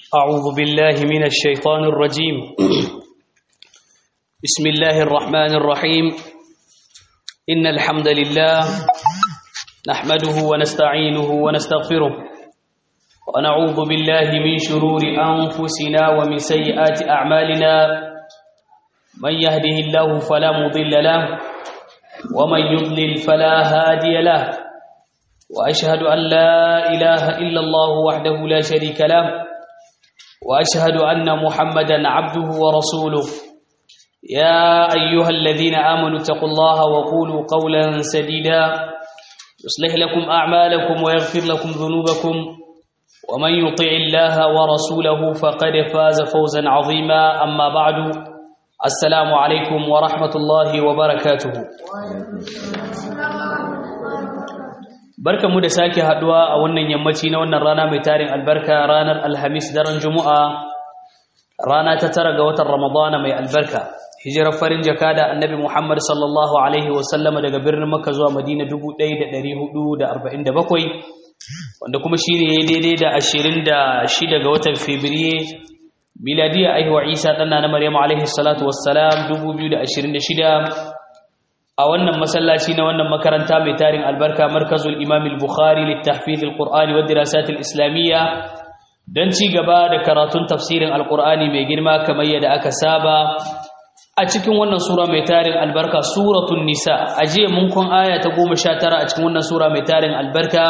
أعوذ بالله من الشيطان الرجيم بسم الله الرحمن الرحيم إن الحمد لله نحمده ونستعينه ونستغفره ونعوذ بالله من شرور أنفسنا ومن سيئات أعمالنا من يهده الله فلا مضل له ومن يضلل فلا هادي له وأشهد أن لا إله إلا الله وحده لا شريك له واشهد ان محمدا عبده ورسوله يا ايها الذين امنوا اتقوا الله وقولوا قولا سديدا يصلح لكم اعمالكم ويغفر لكم ذنوبكم ومن يطع الله ورسوله فقد فاز فوزا عظيما اما بعد السلام عليكم ورحمه الله وبركاته barkamu da sake haduwa a wannan yammaci na wannan rana mai tarin albarka ranar alhamis daren juma'a rana ta tara ga watan ramadana mai albarka hijirar farin jaka da annabi muhammad sallallahu alaihi wasallama daga birnin makka zuwa madina 1447 wanda kuma shi ne daidai da 26 ga watan fabriye miladiya aihuwa isa ɗanna na maryamu alaihi salatu wassalam 2026 a wannan masallaci na wannan makaranta mai tarin albarka markazul imam al-bukhari littahfiz al-qur'ani wa dirasat al-islamiyya dan ci gaba da karatun tafsirin al-qur'ani mai girma kamar yadda aka saba a cikin wannan sura mai tarin albarka suratul nisa aje mun kun aya ta 19 a cikin wannan sura mai tarin albarka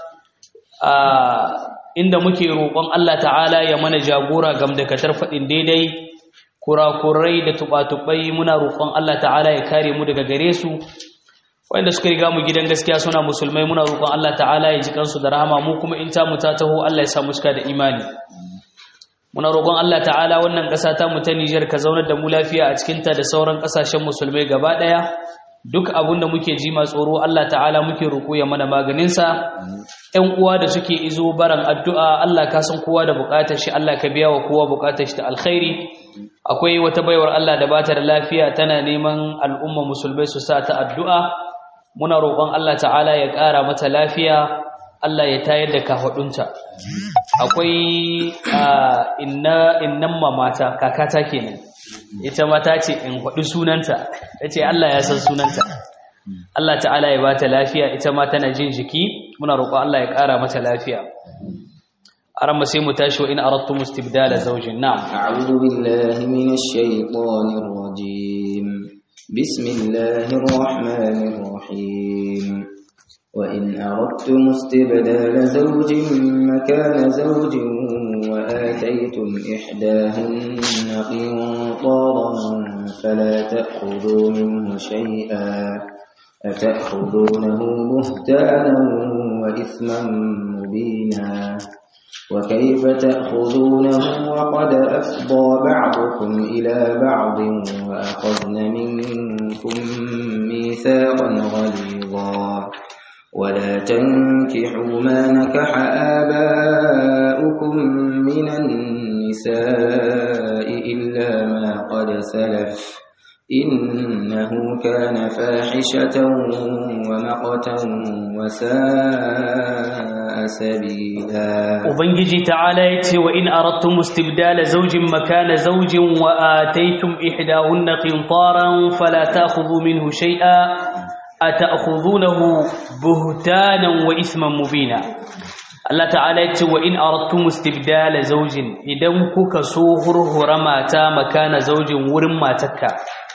a inda muke roƙon Allah ta'ala ya mana jagora gamdakatar faɗin daidai kurakurai da tubatubai muna roƙon Allah ta'ala ya kare mu daga gare su wanda suka riga mu gidan gaskiya suna musulmai muna roƙon Allah ta'ala ya ji kansu da rahama mu kuma in ta mu ta taho Allah ya sa mu cika da imani muna roƙon Allah ta'ala wannan ƙasa ta mu ta Niger ka zaunar da mu lafiya a cikin ta da sauran ƙasashen musulmai gaba ɗaya duk abin da muke ji ma tsoro Allah ta'ala muke roƙo ya mana maganin sa ƴan uwa da suke izo baran addu'a Allah ka san kowa da buƙatar shi Allah ka biya wa kowa buƙatar shi ta alkhairi akwai wata baiwar Allah da bata da lafiya tana neman al'umma musulmai su sa ta addu'a muna roƙon Allah ta'ala ya ƙara mata lafiya Allah ya tayar da kahudunta akwai inna innan mamata kakata kenan ita mata ce in faɗi sunanta tace Allah ya san sunanta Allah ta'ala ya bata lafiya ita ma tana jin jiki muna roƙon Allah ya ƙara mata lafiya أرم سيم تاشو إن أردتم استبدال زوج نعم أعوذ بالله من الشيطان الرجيم بسم الله الرحمن الرحيم وإن أردتم استبدال زوج مكان زوج وآتيتم إحداهن قنطارا فلا تأخذوا منه شيئا أتأخذونه بهتانا وإثما مبينا وكيف تأخذونه وقد أفضى بعضكم إلى بعض وأخذن منكم ميثاقا غليظا ولا تنكحوا ما نكح آباؤكم من النساء إلا ما قد سلف إنه كان فاحشة ومقتا وساء سبيلا وبنجي تعالى يتي وإن أردتم استبدال زوج مكان زوج وآتيتم إحداهن قنطارا فلا تأخذوا منه شيئا أتأخذونه بهتانا وإثما مبينا Allah ta'ala ya ce wa in aradtum istibdala zawjin idan kuka so hurhura mata makana zaujin wurin matarka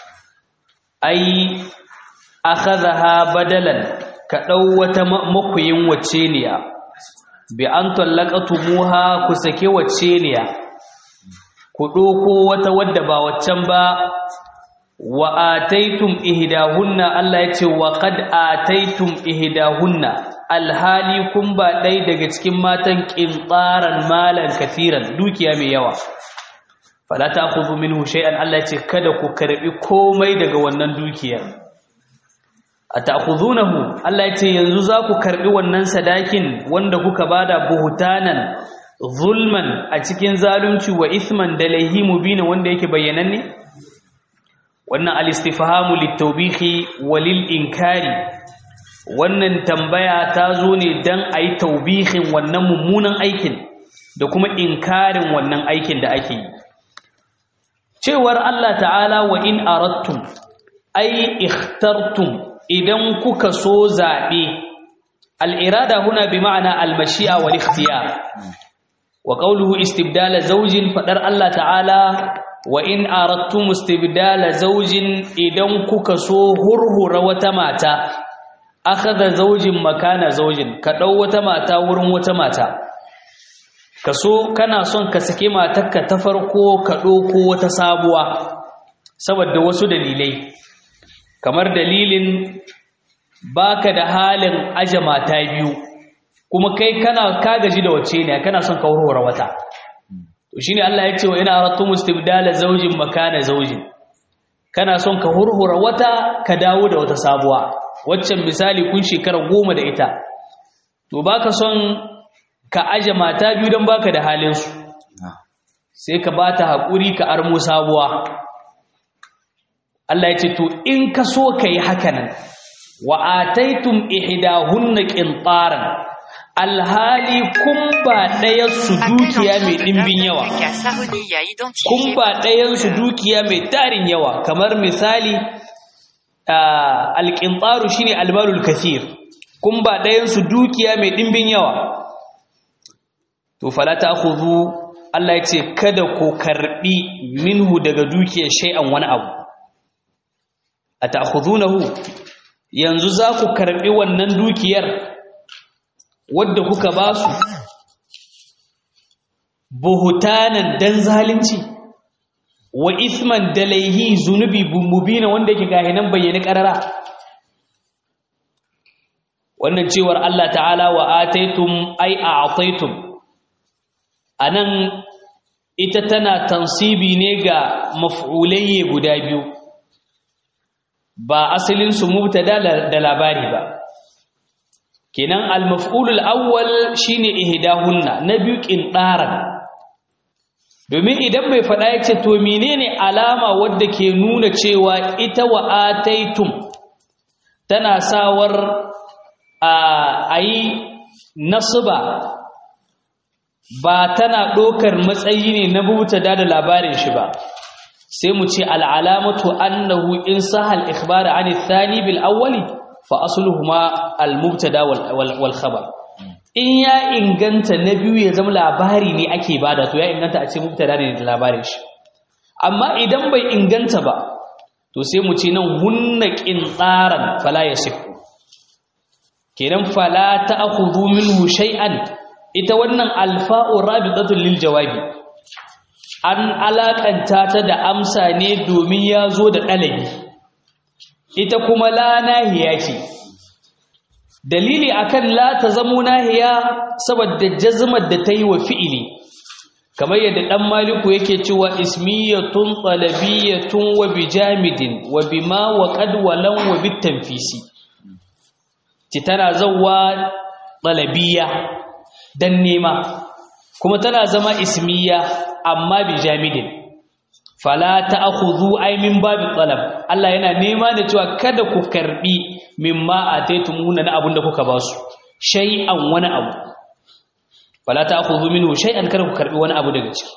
ai akhadha badalan ka dau wata makuyin wacce ne bi an tallaqatumuha ku sake wacce ne ku doko wata wadda ba waccan ba wa ataitum ihdahunna Allah yace wa qad ataitum ihdahunna alhali kun ba dai daga cikin matan qintaran malan katiran dukiya mai yawa fala ta'khudhu minhu shay'an Allah yace kada ku karbi komai daga wannan dukiyar ata'khudhunahu Allah yace yanzu za ku karbi wannan sadakin wanda kuka bada buhutanan zulman a cikin zalunci wa ithman da laihi mubina wanda yake bayyananne wannan al-istifhamu lit-tawbihi walil inkari wannan tambaya ta zo ne dan ayi taubihin wannan mummunan aikin da kuma inkarin wannan aikin da ake yi cewar Allah ta'ala wa in arattum ai ikhtartum idan kuka so zaɓe al'irada huna bi ma'ana al-mashi'a wal ikhtiyar wa qawluhu istibdala zawjin fadar Allah ta'ala wa in arattum istibdala zawjin idan kuka so hurhura wata mata akhadha zawjin makana zawjin ka dau wata mata wurin wata mata ka so kana son ka sake matarka ta farko ka ɗauko wata sabuwa saboda wasu dalilai kamar dalilin baka da halin aje mata biyu kuma kai kana ka gaji da wace ne kana son ka warware wata to shine Allah ya ce wa ina aratu mustibdala zawjin makana zawjin kana son ka hurhura wata ka dawo da wata sabuwa waccan misali kun shekara goma da ita to baka son ka aje mata biyu don baka da halinsu sai ka ba ta haƙuri ka armo sabuwa Allah ya ce to in ka so ka yi hakanan wa ataitum ihdahunna qintaran alhali kun ba ɗayan su dukiya mai ɗimbin yawa kun ba ɗayan su dukiya mai tarin yawa kamar misali alƙintaru shine almalul kathir kun ba ɗayan su dukiya mai ɗimbin yawa to fala ta'khudhu Allah ya ce kada ku karbi minhu daga dukiyar shay'an wani abu ata'khudhunahu yanzu za ku karbi wannan dukiyar wadda kuka ba su buhutanan dan zalunci wa isman dalaihi zunubi mubina wanda yake gahinan bayyane karara wannan cewar Allah ta'ala wa ataitum ay a'taitum anan ita tana tansibi ne ga maf'ulayye guda biyu ba asalin su mubtada da labari ba kenan al-maf'ulul awwal shine ihdahunna na biyu qintaran domin idan mai fada yace to menene alama wadda ke nuna cewa ita wa ataitum tana sawar a ayi nasba ba tana ɗaukar matsayi ne na butada da labarin shi ba sai mu ce al'alamatu annahu in sahal ikhbara an thani bil awwali fa asluhuma al mubtada wal khabar in ya inganta na biyu ya zama labari ne ake bada to ya inganta a ce mubtada ne da labarin shi amma idan bai inganta ba to sai mu ce nan hunna qintaran fala yasifu kenan fala ta'khudhu minhu shay'an ita wannan alfa'u rabitatun lil jawabi an alakanta ta da amsa ne domin ya zo da ɗalabi ita kuma la nahiya ce dalili akan la ta zamo nahiya saboda jazmar da ta yi wa fi'ili kamar yadda ɗan maliku yake cewa ismiyatun talabiyatun wa bijamidin wa bima wa qad walan wa bitanfisi ci tana zawwa talabiyya dan nema kuma tana zama ismiya amma bi jamidin fala ta'khudhu ay min babi talab Allah yana nema da cewa kada ku karbi mimma ataytumuna na abunda kuka ba su shay'an wani abu fala ta'khudhu minhu shay'an kada ku karbi wani abu daga ciki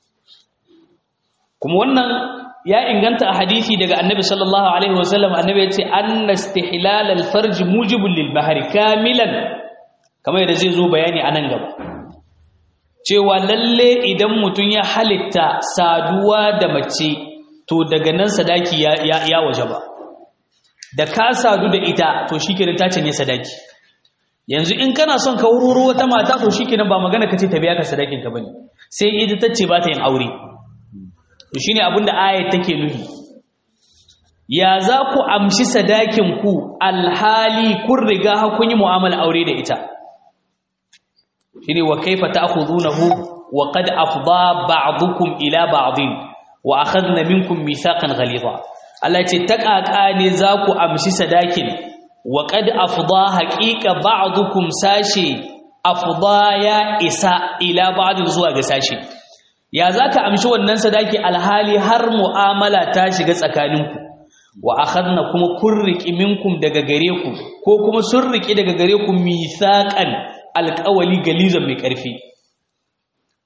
kuma wannan ya inganta a hadisi daga annabi sallallahu alaihi wasallam annabi ya ce anna istihlal al-farj mujibun lil bahri kamilan kamar yadda zai zo bayani a nan gaba cewa lalle idan mutum ya halitta saduwa da mace to daga nan sadaki ya, ya, waje ba da ka sadu da ita to shi kenan ta canye sadaki yanzu in kana son ka wururo wata mata to shi kenan ba magana ka ce ta biya ka sadakin ka bane sai ita ta ce ba ta yin aure to shine abin da ayat take nufi ya za ku amshi sadakin ku alhali kun riga kun yi mu'amala aure da ita shine wa kaifa ta'khudunahu wa qad afda ba'dukum ila ba'din wa akhadna minkum mithaqan ghalidha Allah ce takaka ne za ku amshi sadakin wa qad afda haqiqa ba'dukum sashi afda ya isa ila ba'din zuwa ga sashi ya zaka amshi wannan sadaki alhali har mu'amala ta shiga tsakaninku wa akhadna kuma kun riki minkum daga gare ku ko kuma sun riki daga gare ku mithaqan alƙawali galizan mai ƙarfi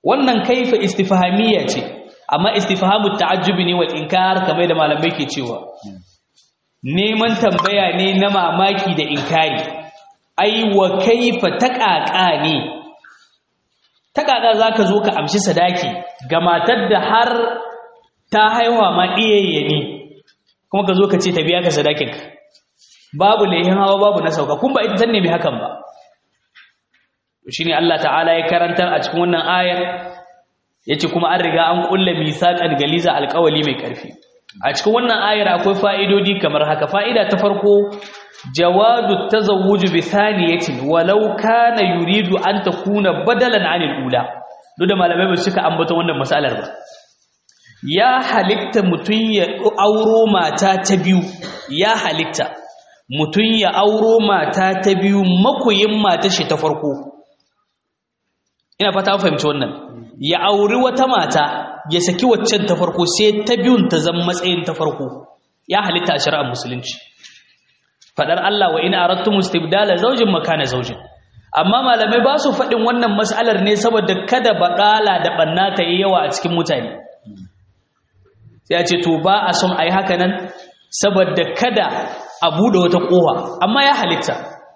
wannan kaifa istifhamiyya ce amma istifhamu ta'ajjubi ne wal inkar kamar da malamai ke cewa neman tambaya ne na mamaki da inkari ai wa kaifa taqaqa ne taqaqa zaka zo ka amshi sadaki ga matar da har ta haihuwa ma iyayyani kuma ka zo ka ce ta biya ka sadakin babu lehin hawa babu na sauka kun ba ita tanne mai hakan ba shine Allah ta'ala ya karantar a cikin wannan ayar yace kuma an riga an kulle misaqan galiza alqawli mai karfi a cikin wannan ayar akwai fa'idodi kamar haka fa'ida ta farko jawadu tazawwuj bi thaniyatin walau kana yuridu an takuna badalan 'anil ula duk da malamai ba suka ambata wannan masalar ba ya halitta mutun ya auro mata ta biyu ya halitta mutun ya auro mata ta biyu makoyin mata shi ta farko ina fata fahimci wannan ya auri wata mata ya saki waccan ta farko sai ta biyun ta zama matsayin ta farko ya halitta a shari'ar musulunci fadar Allah wa in aradtum istibdala zawjin makana zawjin amma malamai ba su faɗin wannan mas'alar ne saboda kada baƙala da banna ta yi yawa a cikin mutane sai ya ce to ba a son ayi haka nan saboda kada a bude wata kowa amma ya halitta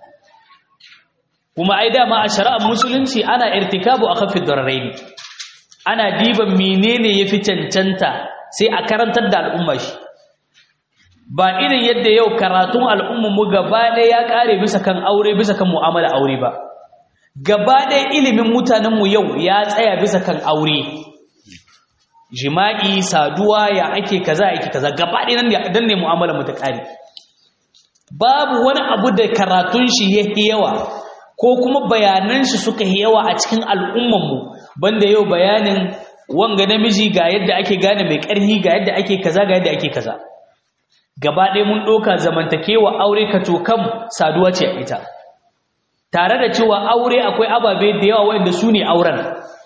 kuma ai dama a shari'ar musulunci ana irtikabu akhafid dararaini ana diban menene yafi cancanta sai a karantar da al'umma shi ba irin yadda yau karatun al'umma mu gaba ɗaya ya kare bisa kan aure bisa kan mu'amala aure ba gaba ɗaya ilimin mutanen mu yau ya tsaya bisa kan aure jima'i saduwa ya ake kaza ake kaza gaba ɗaya nan dan ne mu'amala mu ta kare babu wani abu da karatun shi yake yawa ko kuma bayanan shi suka yi yawa a cikin al'ummanmu banda yau bayanin wanga namiji ga yadda ake gane mai ƙarfi ga yadda ake kaza ga yadda ake kaza gaba ɗaya mun ɗauka zamantakewa aure ka tokam saduwa ce a ita tare da cewa aure akwai ababe da yawa wanda su ne auren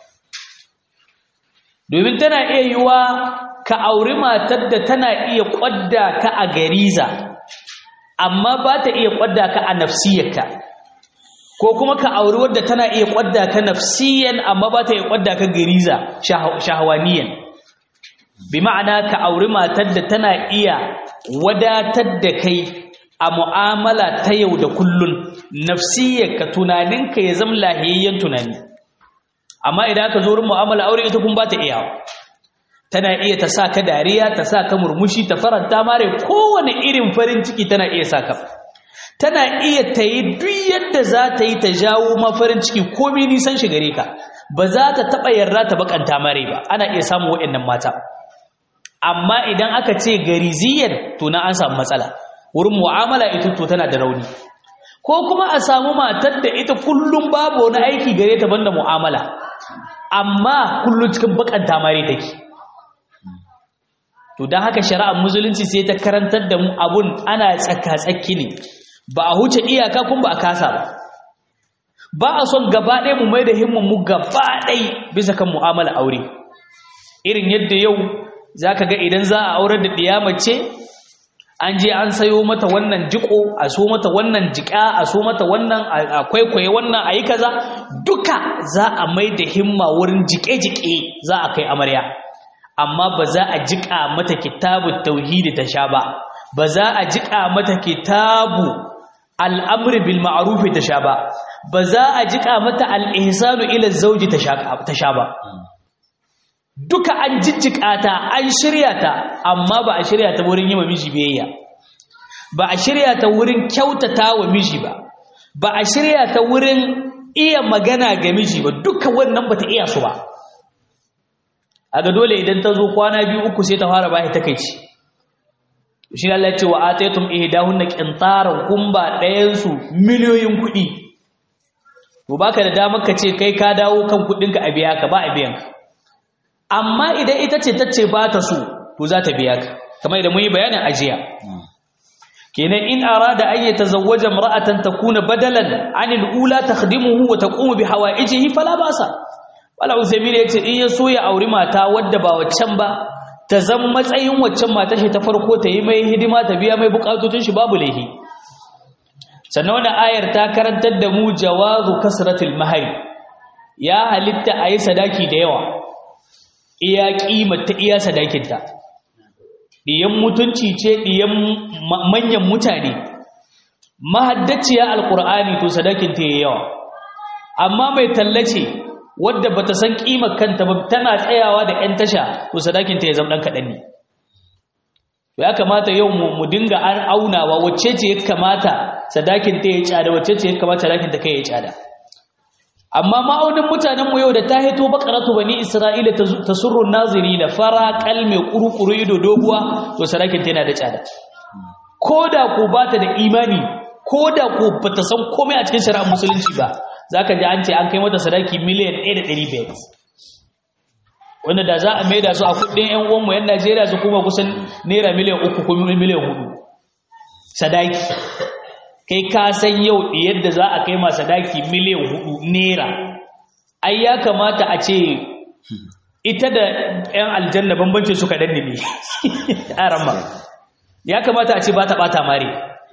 domin tana iya yiwa ka auri matar da tana iya ƙwadda ka a gariza amma ba ta iya ƙwadda ka a nafsiyarka ko kuma ka auri wadda tana iya kwadda ka nafsiyan amma ba ta iya kwadda ka gariza shahawaniyan bi ma'ana ka auri matar da tana iya wadatar da kai a mu'amala ta yau da kullun nafsiyarka tunaninka ya zama lahiyayyen tunani amma idan aka zo wurin mu'amala aure ita kun ba ta iya tana iya ta sa ka dariya ta sa ka murmushi ta faranta mare kowane irin farin ciki tana iya sa ka tana iya ta yi duk yadda za ta yi ta jawo mafarin ciki komi nisan shi gare ka ba za ta taɓa yarda ta bakanta mare ba ana iya samun waɗannan mata amma idan aka ce gariziyar to na an samu matsala wurin mu'amala ita to tana da rauni ko kuma a samu matar da ita kullum babu wani aiki gare ta banda mu'amala amma kullum cikin bakanta mare take to don haka shari'ar musulunci sai ta karantar da mu abun ana tsaka-tsaki ne ba a huce iyaka kun ba a kasa ba ba a son gaba ɗaya mu mai da himman mu gaba ɗaya bisa kan mu'amala aure irin yadda yau za ka ga idan za a aurar da ɗiyamace an je an sayo mata wannan jiko a so mata wannan jika a so mata wannan a kwaikwaye wannan a yi kaza duka za a mai da himma wurin jike-jike za a kai amarya amma ba za a jika mata kitabun tauhidi ta sha ba ba za a jika mata kitabu al'amri bil ma'arufi ta sha ba ba za a jika mata al'ihsanu ila zauji ta sha ba duka an jijjika ta an shirya ta amma ba a shirya ta wurin yi wa miji biyayya ba a shirya ta wurin kyautata wa miji ba ba a shirya ta wurin iya magana ga miji ba duka wannan ba ta iya su ba a ga dole idan ta zo kwana biyu uku sai ta fara bashi takaici shi Allah ce wa ataytum ihdahunna qintaran kun ba ɗayan su miliyoyin kuɗi to baka da damar ka ce kai ka dawo kan kuɗin ka a biya ka ba a biyan ka amma idan ita ce ta ce ba ta so to za ta biya ka kamar idan mun yi bayanin ajiya kenan in arada an yatazawwaja imra'atan takuna badalan 'anil ula takhdimuhu wa taqumu bi hawaijihi fala basa wala usaimin yace in ya so ya auri mata wadda ba waccan ba ta zan matsayin waccan mata shi ta farko ta yi mai hidima ta biya mai bukatutun shi babu laihi sannan wannan ayar ta karantar da mu jawazu kasratil mahari ya halitta a yi sadaki da yawa iya ta iya sadakinta ɗiyan mutunci ce ɗiyan manyan mutane mahaddaciya alƙur'ani to sadakinta ya yawa amma mai tallace wadda bata san ƙimar kanta ba tana tsayawa da 'yan tasha to sadakinta ya zama ɗan kaɗan ne ya kamata yau mu dinga an aunawa wacce ce ya kamata sadakinta ya tsada wacce ce ya kamata sadakinta kai ya tsada amma ma'aunin mutanenmu yau da ta hito bakaratu bani isra'ila ta surrun naziri da fara kalme kurukuru ido doguwa to sadakin tana da tsada ko da ko ba ta da imani ko da ko ba ta san komai a cikin shari'ar musulunci ba za ka ji an ce an kai mata sadaki miliyan 1.500 wanda da za a maida su a kudin 'yan uwanmu 'yan najeriya su kuma kusan naira miliyan 3 ko miliyan 4 sadaki kai ka san yau yadda za a kai masa daki miliyan hudu naira ai ya kamata a ce ita da 'yan aljanna bambancin su kaɗan ne a ramma ya kamata a ce ba ta ɓata mare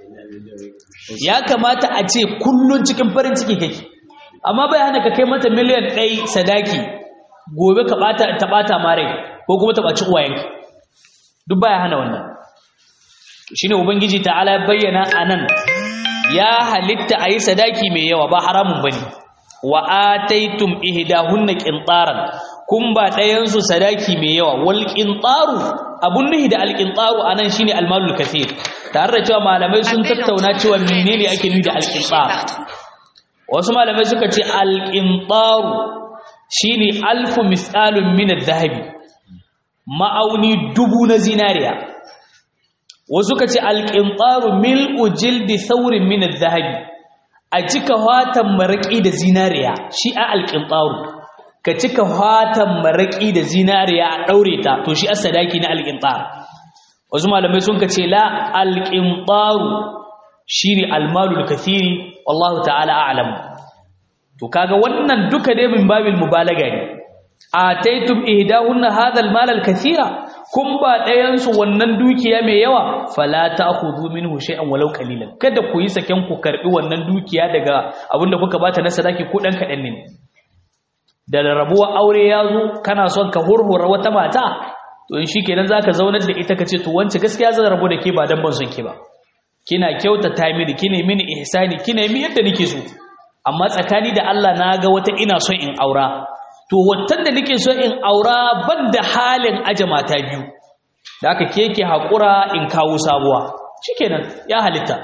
ya kamata a ce kullum cikin farin ciki kake amma bai hana ka kai mata miliyan ɗai sadaki gobe ka ta ɓata mare ko kuma ta ɓaci uwayenka duk baya hana wannan shine ubangiji ta'ala ya bayyana anan ya halitta a yi sadaki mai yawa ba haramun bane wa ataitum ihdahunna qintaran kun ba ɗayansu sadaki mai yawa wal qintaru abun nuhi da al qintaru anan shine al malul kathir tare da cewa malamai sun tattauna cewa menene ake nufi da al qintar wasu malamai suka ce al qintaru shine alfu misalun min adh-dhahabi ma'auni dubu na zinariya wasu ka ce alƙinƙaru mil'u jildi saurin minar zahabi a cika watan maraƙi da zinariya shi a alƙinƙaru ka cika watan maraƙi da zinariya a ɗaure ta to shi a sadaki na alƙinƙaru wasu malamai sun ka ce la alƙinƙaru shi ne almalul kathiri wallahu ta'ala a'lam to kaga wannan duka dai min babil mubalaga ne ataitum ihdahunna hadha almal alkathira kun ba ɗayansu wannan dukiya mai yawa fala ta'khudhu minhu shay'an walau qalilan kada ku yi saken ku karbi wannan dukiya daga abinda kuka bata na sadaki ko dan kadan ne da rabuwa aure ya zo kana son ka hurhura wata mata to in shikenan zaka zaunar da ita kace to wance gaskiya zan rabu da ke ba dan ban son ki ba kina kyautata mini kine mini ihsani kine mi yadda nake so amma tsakani da Allah na ga wata ina son in aura to wattan da nake so in aura ban da halin aje mata biyu da aka keke haƙura in kawo sabuwa shikenan ya halitta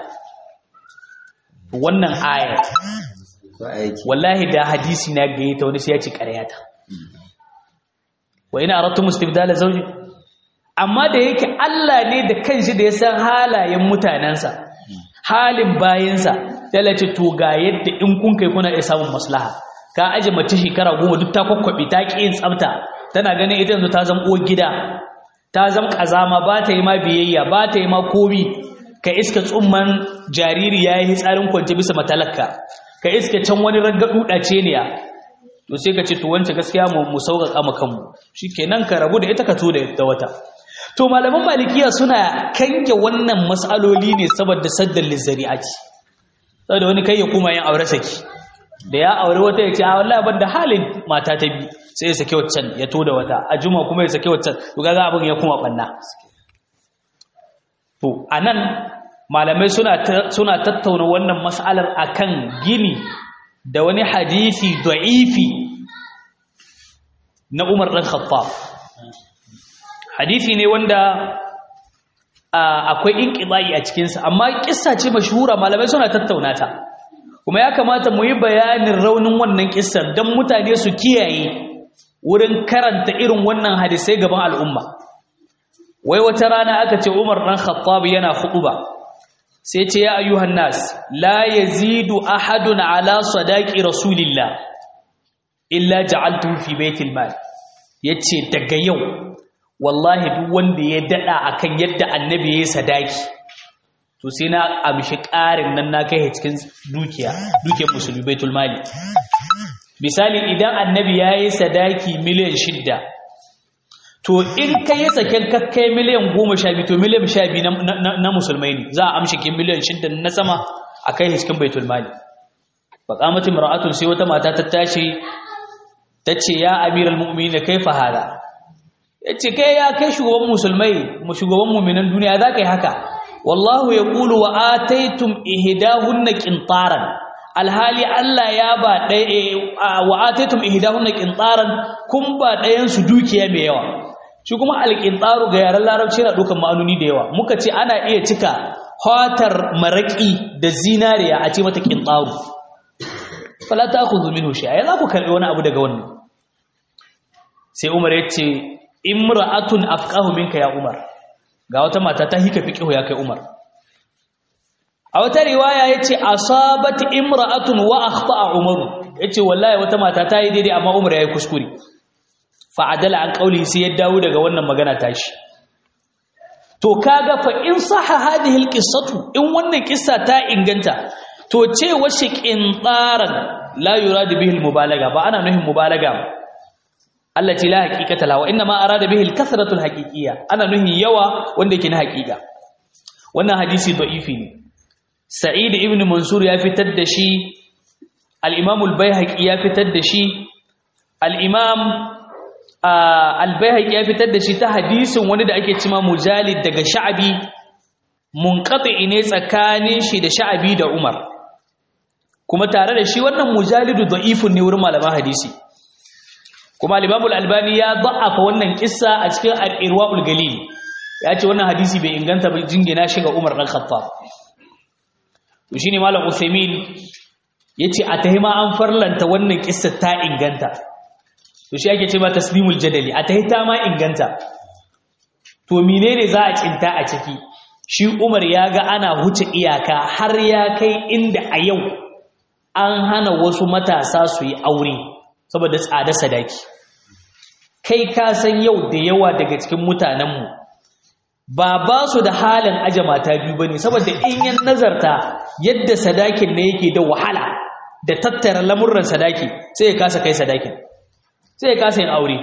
wannan aya wallahi da hadisi na gaye ta wani sai ya ci ƙaryata wa ina aratu mustibdala zawji amma da yake Allah ne da kanshi da ya san halayen mutanensa halin bayinsa sai ce to ga yadda in kun kai kuna iya samun maslaha ka aje mace shekara goma duk ta kwakwabe ta ƙi yin tsafta tana ganin ita yanzu ta zama uwar gida ta zama ƙazama ba ta yi ma biyayya ba ta yi ma komi ka iska tsumman jariri ya yi tsarin kwance bisa matalaka ka iska can wani raggaɗu ɗace ne to sai ka ce to wance gaskiya mu mu sauƙaƙa mu kanmu shikenan ka rabu da ita ka to da wata to malaman malikiya suna kange wannan mas'aloli ne saboda saddan lizzari'ati saboda wani kai ya kuma yin aure saki da ya aure wata ya ce a wallahi ban da halin mata ta bi sai ya sake waccan ya to da wata a juma kuma ya sake waccan to kaga abin ya kuma banna to anan malamai suna suna tattauna wannan mas'alar akan gini da wani hadisi da'ifi na Umar dan Khattab hadisi ne wanda akwai inqibai a cikin sa amma kissa ce mashhura malamai suna tattauna ta kuma ya kamata mu yi bayanin raunin wannan kissar don mutane su kiyaye wurin karanta irin wannan hadisai gaban al'umma wai wata rana aka ce Umar dan Khattab yana khutuba sai ce ya ayyuhan nas la yazidu ahadun ala sadaqi rasulillah illa ja'altuhu fi baitil mal yace daga yau wallahi duk wanda ya dada akan yadda annabi yayi sadaki to sai na amshi ƙarin nan na kai cikin dukiya dukiyar musulmi baitul mali misali idan annabi yayi sadaki miliyan shidda to in kai ya saken kakkai miliyan goma sha biyu to miliyan sha biyu na musulmai ne za a amshi kin miliyan shidda na sama a kai cikin baitul mali faƙamatin mara'atun sai wata mata ta tashi tace ya amiral mu'minin kaifa hada yace kai ya kai shugaban musulmai mu shugaban mu'minan duniya za kai haka wallahu yaqulu wa ataytum ihdahunna qintaran alhali Allah ya ba ɗaya wa ataytum ihdahunna qintaran kun ba ɗayan su dukiya mai yawa shi kuma alqintaru ga yaran larabci yana dukan ma'anoni da yawa muka ce ana iya cika hatar maraki da zinariya a ce mata qintaru fala ta'khudhu minhu shay'a za ku karbi wani abu daga wannan sai Umar ya ce imra'atun afqahu minka ya Umar ga wata mata ta hika fiqhu ya kai Umar a wata riwaya yace asabat imra'atun wa akhta'a Umar yace wallahi wata mata ta yi daidai amma Umar yayi kuskure fa adala an qauli sai ya dawo daga wannan magana tashi to kaga fa in sahha hadhihi alqissatu in wannan kissa ta inganta to ce washe qintaran la yuradu bihi almubalaga ba ana nuhin mubalaga ba allati la haqiqata la wa inna ma arada bihi al-kathratu al-haqiqiyya ana nuhi yawa wanda yake na haqiqa wannan hadisi da'ifi ne sa'id ibn mansur ya fitar da shi al-imam al-baihaqi ya fitar da shi al-imam al-baihaqi ya fitar da shi ta hadisin wani da ake cima mujalid daga sha'abi munqati ne tsakanin shi da sha'abi da umar kuma tare da shi wannan mujalidu da'ifun ne wurin malaman hadisi kuma al-Imam al-Albani ya da'afa wannan kissa a cikin al-Irwaul Galil ya ce wannan hadisi bai inganta ba jingina shi ga Umar dan Khattab to shine Malam Uthaymeen yace a tahima an farlanta wannan kissa ta inganta to shi ake cewa taslimul jadali a tahita ma inganta to menene za a cinta a ciki shi Umar ya ga ana huce iyaka har ya kai inda a yau an hana wasu matasa su yi aure saboda tsada sadaki kai ka san yau da yawa daga cikin mutanenmu ba ba su da halin aje mata biyu bane saboda in yan nazarta yadda sadakin ne yake da wahala da tattara lamurran sadaki sai ya kasa kai sadakin sai ya kasa yin aure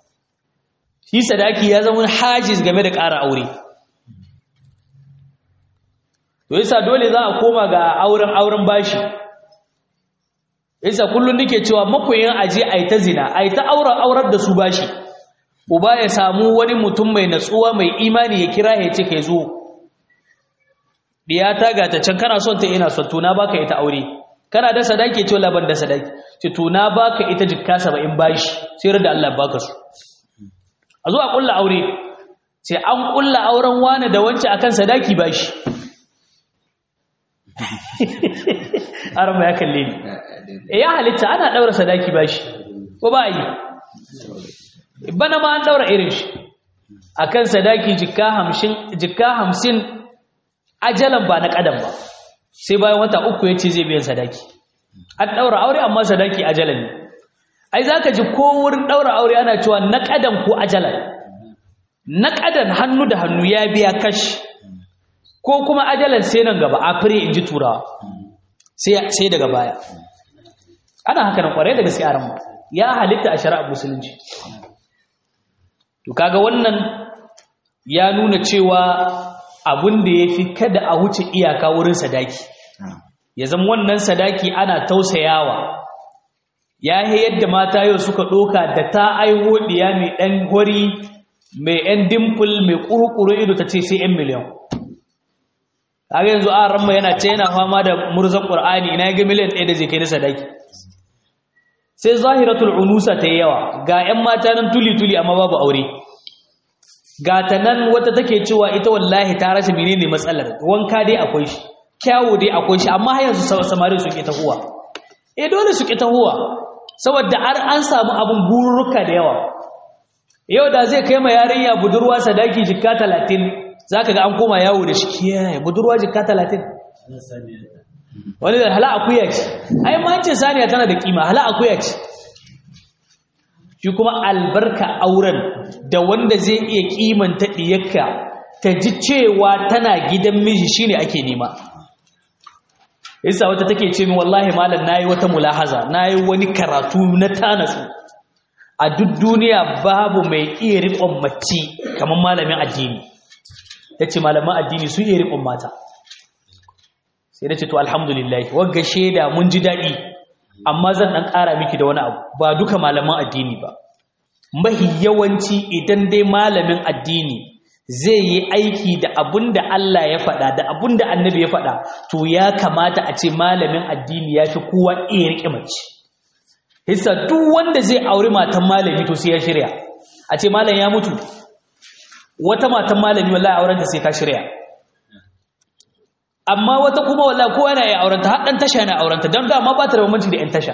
shi sadaki ya zama hajiz game da ƙara aure to yasa dole za a koma ga auren auren bashi yasa kullun nake cewa makoyin aje ai ta zina ai ta aurar aurar da su bashi uba ya samu wani mutum mai natsuwa mai imani ya kira ya ce kai zo diya ta ga ta can kana son ta ina son tuna baka ita aure kana da sadaki ce laban da sadaki ce tuna baka ita jikka 70 bashi sai da Allah baka su a zo a kulla aure sai an kulla auren wani da wance akan sadaki bashi arama ya kalle ni e ya halitta ana daura sadaki bashi ko ba yi bana ma an daura irin shi akan sadaki jikka 50 jikka 50 ajalan ba na kadan ba sai bayan wata uku yace zai biyan sadaki an daura aure amma sadaki ajalan ne ai zaka ji ko wurin daura aure ana cewa na kadan ko ajalan na kadan hannu da hannu ya biya kashi ko kuma ajalan sai nan gaba a fure in ji turawa sai daga baya ana haka nan kwarai da gaske a ranmu ya halitta a shari'ar musulunci to kaga wannan ya nuna cewa abin da ya fi kada a wuce iyaka wurin sadaki ya zama wannan sadaki ana tausayawa ya yi yadda mata yau suka ɗoka da ta aiho ɗiya mai ɗan hori mai ‘yan dimple mai ƙurƙuru ido ta ce sai ‘yan miliyan kaga yanzu a ranma yana ce yana fama da murzan qur'ani ina ga miliyan 1 da zai kai na sadaki sai zahiratul unusa ta yawa ga 'yan mata nan tuli tuli amma babu aure ga ta nan wata take cewa ita wallahi ta rasa menene matsalar wanka dai akwai shi kyawu dai akwai shi amma har yanzu samari su ke tahuwa eh dole su ke tahuwa saboda har an samu abun bururuka da yawa yau da zai kai ma yarinya budurwa sadaki jikka 30 za ka ga an koma yawo da shi kiyaye budurwa jika talatin wani da hala akuya ce ai mancin saniya tana da kima hala akuya ce shi kuma albarka auren da wanda zai iya kimanta diyarka ta ji cewa tana gidan miji shine ake nema yasa wata take ce min wallahi malam nayi wata mulahaza nayi wani karatu na tanasu a duk duniya babu mai iya riƙon mace kamar malamin addini ya ce malaman addini su iya riƙon mata sai da ce to alhamdulillah wagga shaida mun ji daɗi amma zan dan ƙara miki da wani abu ba duka malaman addini ba mahi yawanci idan dai malamin addini zai yi aiki da abun da Allah ya faɗa da abun da annabi ya faɗa to ya kamata a ce malamin addini ya fi kowa iya riƙe mace hissa duk wanda zai auri matan malami to sai ya shirya a ce malam ya mutu wata matan malami wallahi auren ta sai ka shirya amma wata kuma wallahi kowa yana iya aurenta har dan tasha yana aurenta don dama ba ta da bambanci da yan tasha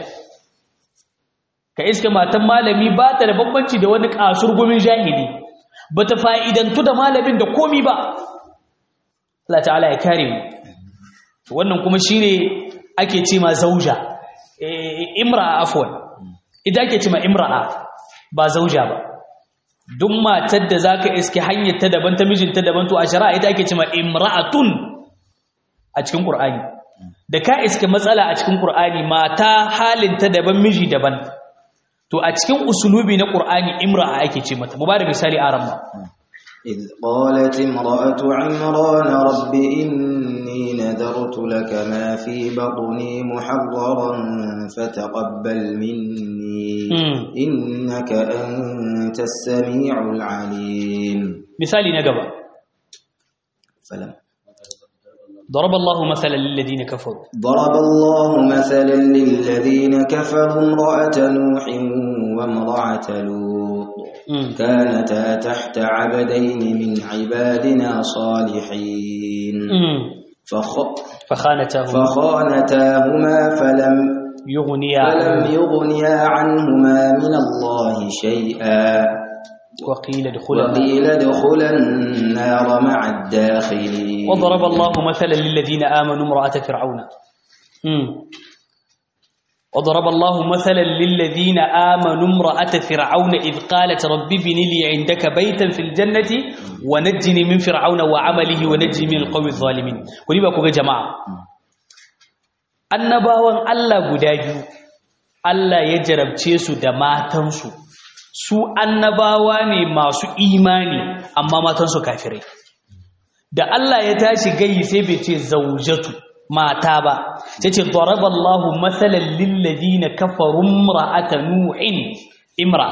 ka iske matan malami ba ta da bambanci da wani kasurgumin jahili ba ta fa'idantu da malamin da komi ba Allah ta'ala ya kare mu wannan kuma shine ake ce ma zauja imra'a afwan idan ake ce ma imra'a ba zauja ba duk matar da zaka iske hanyar ta daban ta mijinta daban to a shari'a ita ake ce ma imra'atun a cikin Qur'ani da ka iske matsala a cikin Qur'ani mata halinta daban miji daban to a cikin usulubi na Qur'ani imra'a ake ce mata mu ba da misali a ramma إذ قالت امرأة عمران رب إني نذرت لك ما في بطني محررا فتقبل مني إنك أنت السميع العليم مثالي نقبة فلم ضرب الله مثلا للذين كفروا ضرب الله مثلا للذين كفروا امرأة نوح وامرأة لوط كانتا تحت عبدين من عبادنا صالحين فخ... فخانتاهما فخانتاهما فلم يغنيا فلم يغنيا عنهما من الله شيئا وقيل ادخلا وقيل ادخلا النار مع الداخلين وضرب الله مثلا للذين آمنوا امرأة فرعون مم. وضرب الله مثلا للذين آمنوا امرأة فرعون إذ قالت رب ابن لي عندك بيتا في الجنة ونجني من فرعون وعمله ونجني من القوم الظالمين ولي بقى جماعة annabawan Allah guda biyu Allah ya jarabce su da matansu su annabawa ne masu imani amma matansu kafirai da Allah ya tashi gayi sai bai ce zaujatu mata ba sai ce daraballahu mathalan lil ladina kafaru imra'ata nu'in imra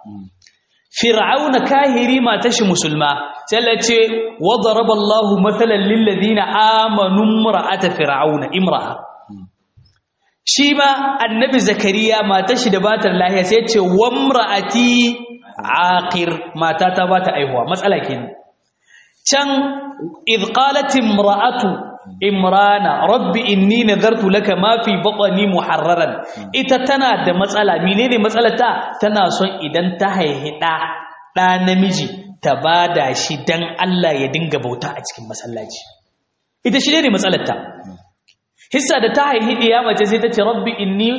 fir'auna kahiri mata shi musulma sai Allah ce wa daraballahu mathalan lil ladina amanu imra'ata fir'auna imra'a shi ma annabi zakariya mata shi da batar lahiya sai ce wamra'ati aqir mata ta bata aihuwa matsala kenan can idh qalat imra'atu imrana rabbi inni nadartu laka ma fi batni muharraran ita tana da matsala menene matsalar ta tana son idan ta haihi da da namiji ta bada shi dan Allah ya dinga bauta a cikin masallaci ita shi ne matsalar ta hissa da ta haihi ɗiya mace sai ta ce rabbi inni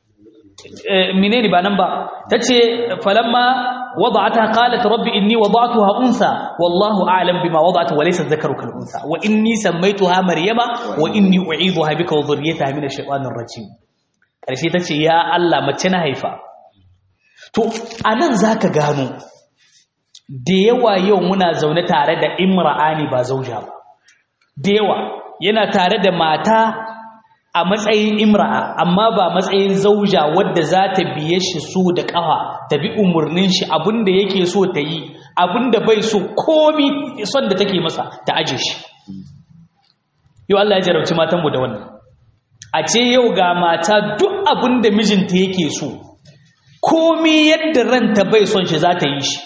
menene ba nan ba ta ce falamma wada'ata qalat rabbi inni wada'tuha unsa wallahu a'lam bima wada'tu wa laysa dhakaru kal unsa wa inni sammaytuha maryama wa inni u'idhuha bika wa dhurriyyataha min ash-shaytanir rajim karshe ta ce ya Allah mace na haifa to anan zaka gano da yawa yau muna zaune tare da imra'ani ba zauja ba da yawa yana tare da mata a matsayin imra'a amma ba matsayin zauja wadda za ta biye shi so da ƙafa ta bi umarnin shi abinda yake so ta yi abinda bai so komi son da take masa ta aje shi yau Allah ya jarabci matanmu da wannan a ce yau ga mata duk abinda mijinta yake so komi yadda ranta bai son shi za ta yi shi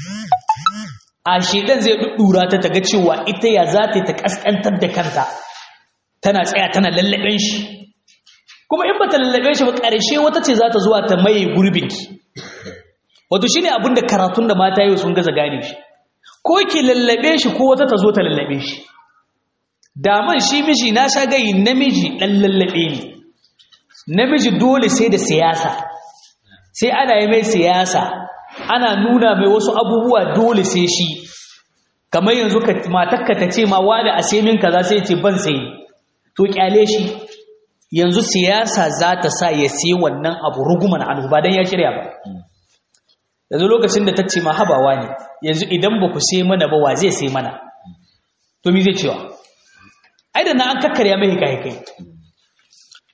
a shedan zai ɗuɗɗura ta taga cewa ita ya za ta ta ƙasƙantar da kanta tana tsaya tana lallaben shi kuma in ba ta lallabe shi ba ƙarshe wata ce za ta zuwa ta maye gurbinki wato shi ne abinda karatun da mata yau sun gaza gane shi ko ki lallabe shi ko wata ta zo ta lallabe shi daman shi miji na sha gayi namiji ɗan lallabe ne namiji dole sai da siyasa sai ana yi mai siyasa ana nuna mai wasu abubuwa dole sai shi kamar yanzu matakka ta ce ma wani a sai min kaza sai ce ban sai to kyale shi yanzu siyasa za ta sa ya sai wannan abu ruguman anhu ba dan ya shirya ba yanzu lokacin da ta ce ma habawa ne yanzu idan ba ku sai mana ba wa zai sai mana to me zai cewa ai da na an kakkarya mai kai kai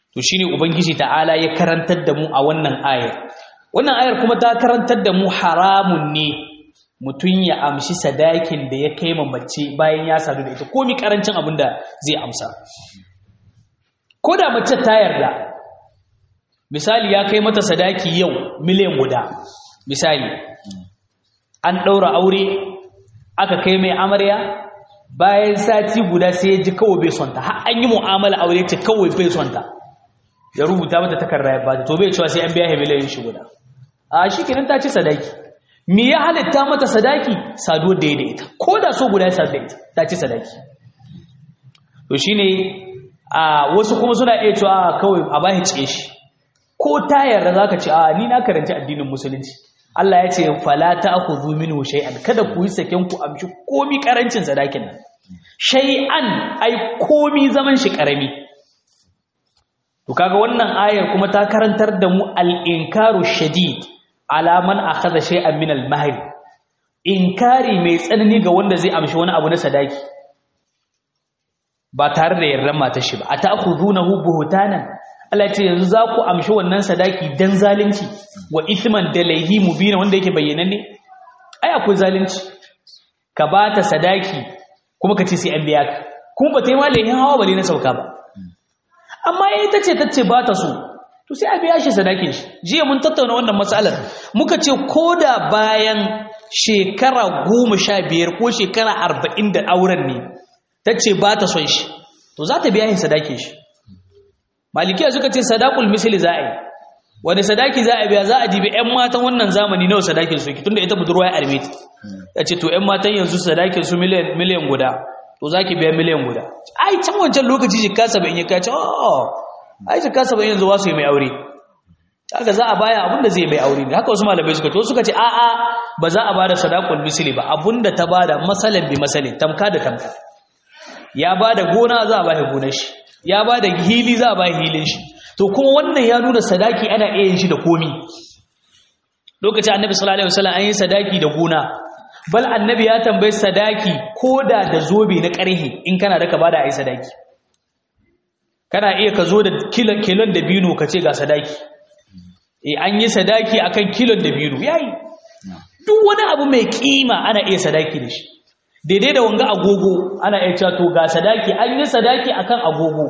to shine ubangiji ta'ala ya karantar da mu a wannan ayar wannan ayar kuma ta karantar da mu haramun ne mutum ya amshi sadakin da ya kai mace bayan ya sadu da ita komi karancin abin da zai amsa ko da mace ta yarda misali ya kai mata sadaki yau miliyan guda misali an ɗaura aure aka kai mai amarya bayan sati guda sai ya ji kawai bai sonta har an yi mu'amala aure ce kawai bai sonta ya rubuta mata takarda ya bata to bai cewa sai an biya miliyan shi guda a shi kenan ta ci sadaki me ya halitta mata sadaki saduwar da ya da ita ko da so guda ya sadu da ita ta ci sadaki to shine a wasu kuma suna iya cewa kawai a bashi cike shi ko ta yarda zaka ce a ni na karanci addinin musulunci Allah ya ce fala ta'khudhu minhu shay'an kada ku yi saken ku amshi komi karancin sadakin nan shay'an ai komi zaman shi karami to kaga wannan ayar kuma ta karantar da mu al-inkaru shadid ala man akhadha shay'an min al-mahr inkari mai tsanani ga wanda zai amshi wani abu na sadaki ba tare da yardan matar shi ba ata'khudunahu buhtanan Allah ce yanzu za ku amshi wannan sadaki dan zalunci wa ithman da laihi mubina wanda yake bayyananne ai akwai zalunci ka bata sadaki kuma ka ce sai an biya ka kuma ba ta yi ma laihin hawa bale na sauka ba amma yayi tace tace ba ta so to sai a biya shi sadakin shi jiya mun tattauna wannan matsalar muka ce koda bayan shekara goma sha biyar ko shekara arba'in da auren ne tace ba ta son shi to za ta biya shi sadakin shi malikiya suka ce sadakul misli za a yi wani sadaki za a biya za a dibi 'yan matan wannan zamani nawa sadakin su tunda ita budurwa ya arme ta ya ce to 'yan matan yanzu sadakin su miliyan guda to za ki biya miliyan guda ai can wancan lokaci jika saba'in ya kace oh ai jika saba'in yanzu wasu yi mai aure haka za a baya abinda zai mai aure ne haka wasu malamai suka to suka ce a'a ba za a bada sadakul misli ba abinda ta bada masalan bi masalin tamka da tamka ya bada gona za a bada gonar shi ya ba da hili za a ba hilin shi to kuma wannan ya nuna sadaki ana iya yin shi da komi lokacin annabi sallallahu alaihi wasallam an yi sadaki da gona bal annabi ya tambayi sadaki koda da zobe na ƙarhe in kana da ka bada ai sadaki kana iya ka zo da kilon kilon da bino ka ce ga sadaki eh an yi sadaki akan kilon da bino yayi duk wani abu mai kima ana iya sadaki da shi daidai da wanga agogo ana iya cewa to ga sadaki an yi sadaki akan agogo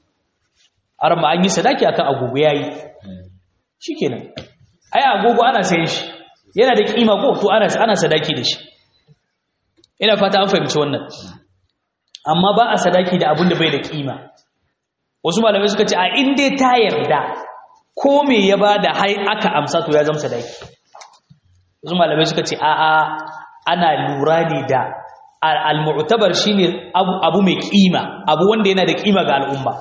arma an yi sadaki akan agogo yayi shikenan ai agogo ana sayen shi yana da kima ko to ana ana sadaki da shi ina fata an fahimci wannan amma ba a sadaki da abin da bai da kima wasu malamai suka ce a in dai ta yarda ko me ya bada hai aka amsa to ya zama sadaki wasu malamai suka ce a'a ana lura ne da al-mu'tabar shine abu mai kima abu wanda yana da kima ga al'umma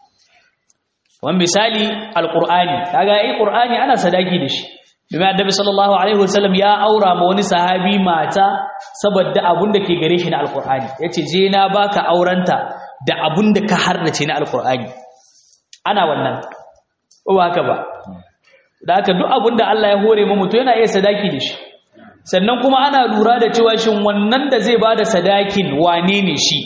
wannan misali al-qur'ani kaga ai qur'ani ana sadaki da shi domin annabi sallallahu alaihi wasallam ya aura ma wani sahabi mata saboda abun da ke gare shi na al-qur'ani yace je na baka aurenta da abun da ka harnace na al-qur'ani ana wannan ba haka ba da haka duk abun da Allah ya hore mu mutum yana iya sadaki da shi sannan kuma ana lura da cewa shin wannan da zai bada sadakin wane ne shi